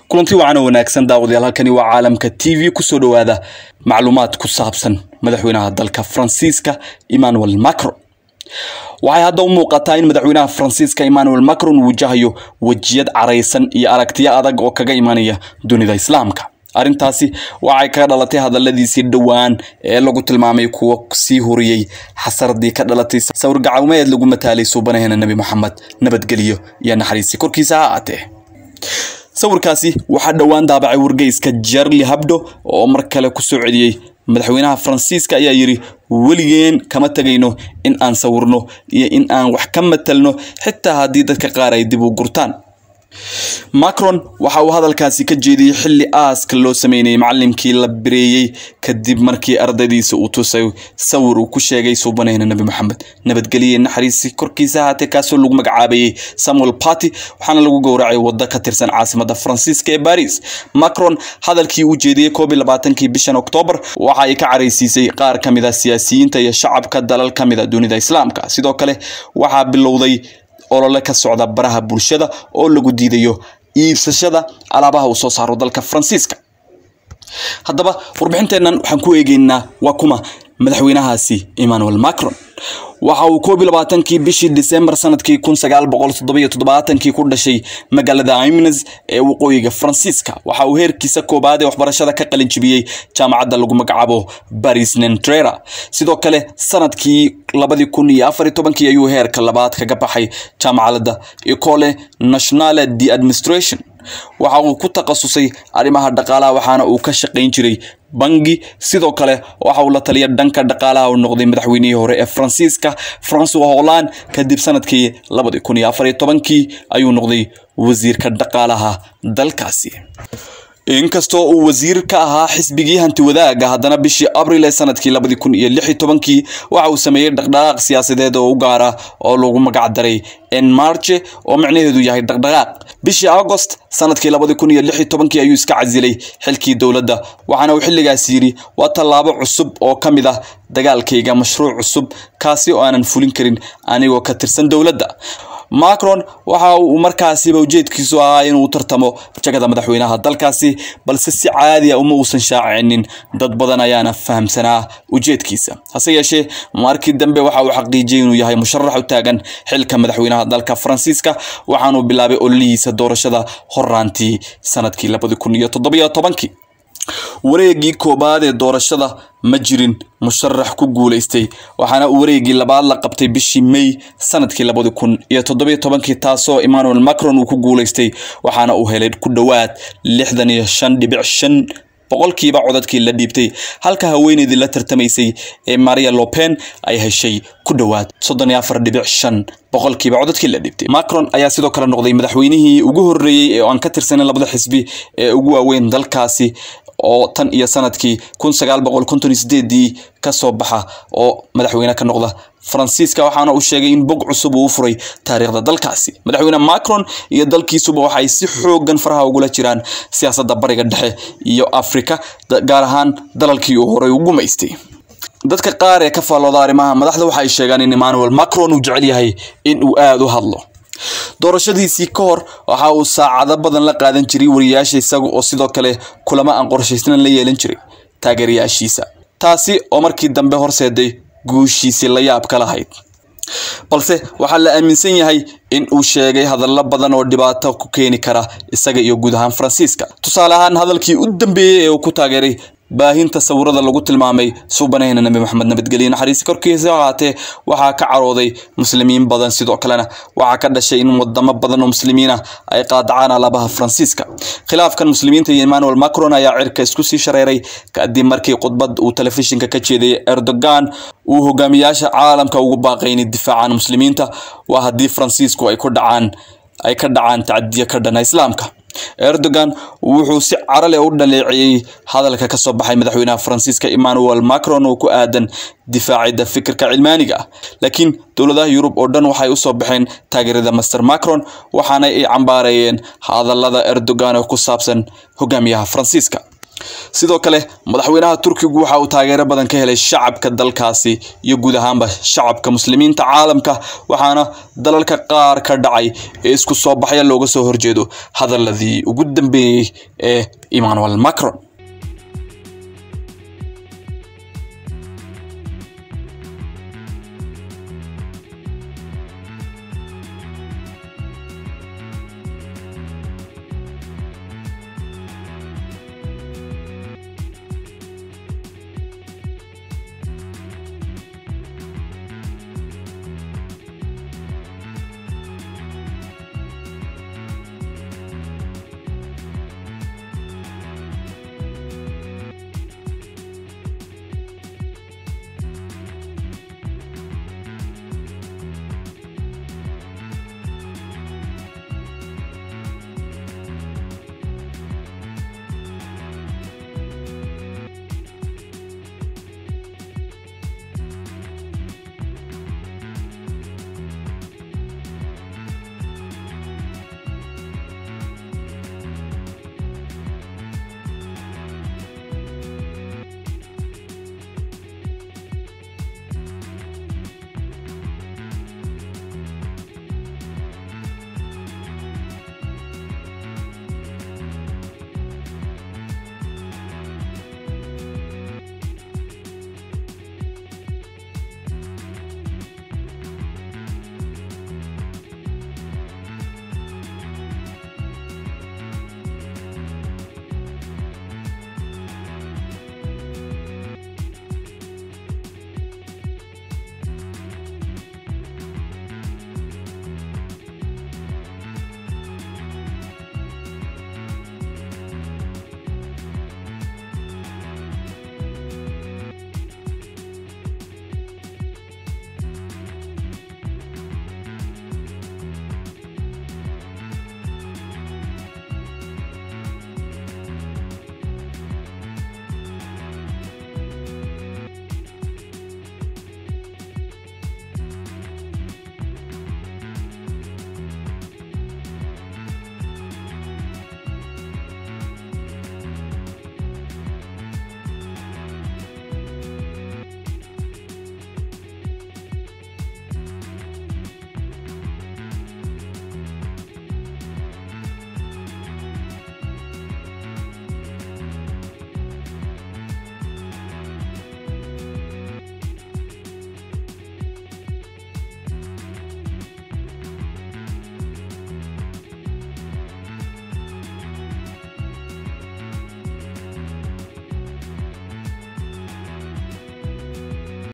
kulanti wacan oo wanaagsan daawadayaal halkani waa caalamka t v kusoo dhowaada macluumaad ku saabsan madaxweynaha dalka faransiiska emmanuel macron waxay hadda u muuqataa in madaxweynaha faransiiska emmanuel macron wajahayo wejiyad caraysan iyo aragtiyo adag oo kaga imanaya dunida islaamka arrintaasi waxay kaga dhalatay hadaladiisii dhowaan ee lagu tilmaamay kuwa sii huriyey xasaradii ka dhalatay sawir gacawmeed lagu mataalay suubanaheena nebi moxamed nabadgelyo iyo naxariisi korkiisa ha aatee sawirkaasi waxaa dhowaan daabacay wargeyska jarli habdo oo mar kale ku soo celiyey madaxweynaha faransiiska ayaa yidhi weligeen kama tegayno in aan sawirno iyo in aan wax ka matalno xitaa haddii dadka qaar ay dib u gurtaan macron waxa uu hadalkaasi ka jeediyey xilli aaska loo sameynayay macalinkii la bireeyey kadib markii ardaydiisa uu tusay sawir uu ku sheegay suubanayna nebi moxamed nabadgelye naxariisi korkiisa ahaatee kaasoo lagu magacaabayey samuel party waxaana lagu gowracay waddo ka tirsan caasimada faransiiska ee baris macron hadalkii uu jeediyey koob iyo labaatankii bishan oktoobar waxa ay ka caraysiisay qaar ka mid a siyaasiyiinta iyo shacabka dalal ka mid a dunida islaamka sidoo kale waxaa bilowday olole ka socda baraha bulshada oo lagu diidayo iibsashada alaabaha uu soo saaro dalka faransiiska haddaba warbixinteennan waxaan ku eegeynaa waa kuma madaxweynahaasi emmanuel macron waxa uu koob iyo labaatankii bishii disembar sanadkii kun sagaal boqol toddobiyo toddobaatankii ku dhashay magaalada imnes ee waqooyiga faransiiska waxa uu heerkiisa koobaad ee waxbarashada ka qalin jibiyey jaamacadda lagu magacaabo baris nentrera sidoo kale sanadkii labadii kun iyo afar iyo tobankii ayuu heerka labaad kaga baxay jaamacadda ecole nationale de administration waxa uu ku takhasusay arrimaha dhaqaalaha waxaana uu ka shaqayn jiray bangi sidoo kale waxa uu la taliya dhanka dhaqaalaha uu noqday madaxweynihii hore ee faransiiska francois holland kadib sanadkii labadii kun iyo afar iyo tobankii ayuu noqday wasiirka dhaqaalaha dalkaasi inkastoo uu wasiir ka ahaa xisbigii hanti wadaaga haddana bishii abril ee sanadkii labadii kun iyo lix iyo tobankii waxa uu sameeyey dhaqdhaqaaq siyaasadeed oo u gaara oo lagu magac daray en marche oo micnaheedu yahay dhaqdhaqaaq bishii agost sanadkii labadii kun iyo lix iyo tobankii ayuu iska casilay xilkii dowladda waxaana uu xilligaas yidhi waa tallaabo cusub oo ka mid ah dagaalkayga mashruuc cusub kaasi oo aanan fulin karin anigoo ka tirsan dowladda macron waxa uu markaasiba ujeedkiisu ahaa inuu tartamo jagada madaxweynaha dalkaasi balse si caadi a uma uusan shaacinin dad badan ayaana fahamsanaa ujeedkiisa hase yeeshee markii dambe waxa uu xaqiijiyey inuu yahay musharax u taagan xilka madaxweynaha dalka faransiiska waxaanuu bilaabay ololihiisa doorashada horaantii sanadkii labadi kun iyo toddobiyo tobankii wareegii koobaad ee doorashada ma jirin musharax ku guulaystay waxaana uu wareegii labaad la qabtay bishii may sanadkii labadi kun iyo toddobiyo tobankii taasoo emmanuel macron uu ku guulaystay waxaana uu helay ku dhowaad lixdan iyo shan dhibic shan boqolkiiba codadkii la dhiibtay halka haweeneydii la tartamaysay ee maria lopen ay heshay ku dhowaad soddon iyo afar dhibic shan boqolkiiba codadkii la dhiibtay macron ayaa sidoo kale noqday madaxweynihii ugu horreeyey ee aan ka tirsanin labada xisbi ee ugu waaweyn dalkaasi oo tan iyo sanadkii kun sagaal boqol konton iyo sideedii kasoo baxa oo madaxweyne ka noqda faransiiska waxaana uu sheegay in bog cusub uu u furay taariikhda dalkaasi madaxweyne macron iyo dalkiisuba waxay si xoogan faraha ugula jiraan siyaasadda bariga dhexe iyo afrika gaar ahaan dalalkii uu horey u gumaystay dadka qaar ee ka faallooda arrimaha madaxda waxa ay sheegaan in emmanuel macron uu jecel yahay in uu aada u hadlo doorashadiisii ka hor waxa uu saacado badan la qaadan jiray wariyaasha isaga oo sidoo kale kulamo aan qorshaysnan la yeelan jiray taageerayaashiisa taasi oo markii dambe horseeday guushiisii la yaab ka lahayd balse waxaa la aaminsan yahay in uu sheegay hadallo badan oo dhibaato ku keeni kara isaga iyo guud ahaan faransiiska tusaale ahaan hadalkii u dambeeyey ee uu ku taageeray baahinta sawirada lagu tilmaamay suubanaheyna nebi moxamed nabadgelye naxariisi korkiisa ahaatee waxaa ka carooday muslimiin badan sidoo kalena waxaa ka dhashay in wadamo badan oo muslimiin ah ay qaadacaan alaabaha faransiiska khilaafkan muslimiinta iyo emmanuel macron ayaa cirka isku sii shareeray kadib markii khudbad uu telefishinka ka jeeday erdogan uu hogaamiyaasha caalamka ugu baaqay inay difaacaan muslimiinta waa haddii faransiisku ay ku dhacaan ay ka dhacaan tacadiyo ka dhana islaamka erdogan wuxuu si carale u dhaleeceeyey hadalka kasoo baxay madaxweynaha faransiiska emmanuel macron oo ku aadan difaacidda fikirka cilmaaniga ah laakiin dowladaha yurub oo dhan waxay usoo baxeen taageerada master macron waxaana ay cambaareeyeen hadalada erdogan oo ku saabsan hogaamiyaha faransiiska sidoo kale madaxweynaha turkigu waxa uu taageero badan ka helay shacabka dalkaasi iyo guud ahaanba shacabka muslimiinta caalamka waxaana dalalka qaar ka dhacay ee isku soo baxya looga soo horjeedo hadaladii ugu dambeeyey ee emmanuel macron